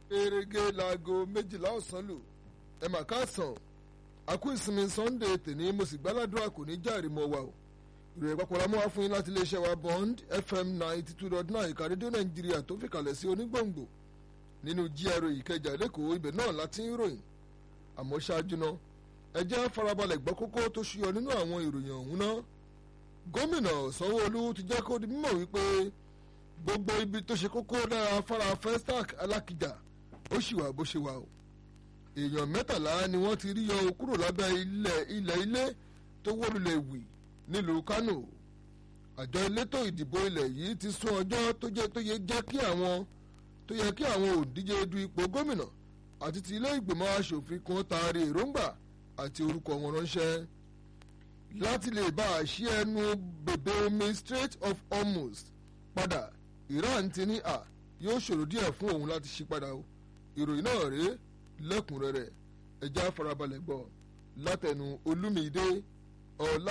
erege laago méjìlá ọ̀sán lù ẹ mà káàsán àkú ìsinmi sunday tèní mo sì gbáládùn kò ní járe mọ́ wa o ìròyìn papọ̀ la mú wá fún yín láti iléeṣẹ́ wa bond fm ninety two dot nine ìka rédíò nàìjíríà tó fìkàlẹ̀ sí onígbòǹgbò nínú GRA ìkẹjà lẹ́kọ̀ọ́ ibẹ̀ náà láti ń ròyìn àmọ́ ṣáájú náà ẹ jẹ́ farabalẹ̀ gbọ́ kókó tó ṣúyọ nínú àwọn ìròyìn ọ̀hún náà gómìnà sanwó-olú ti jẹ́ kó di mímọ̀ wípé gbogbo ibi tó ṣe kókó lára afárá festac alákìjà ó sì wà bó ṣe wà o èèyàn mẹ́tàlá ni wọ́n ti rí yọ kúrò lábẹ́ ilẹ̀ ilẹ̀ ilé tó wọ́lulẹ̀ wì nílùú kánò àjọ elétò ìdìbò ilẹ̀ yìí ti sún ọjọ́ tó jẹ́ tó yẹ jẹ́ kí àwọn tó yẹ kí àwọn òǹdíje du ipò gómìnà àti ti ilé ìgbìmọ̀ asòfin kan taari èròǹgbà àti orúkọ wọn ránṣẹ́ láti lè bá a ṣí ẹnu bèbè omi Strait of Hormuz padà Iran ti ní à yóò ṣòro díẹ̀ fún òun láti ṣí padà o ìròyìn náà rèé lẹ́kùnrẹ́rẹ́ ẹja farabalẹ̀ gbọ́ látẹnu Olúmídé ọlá.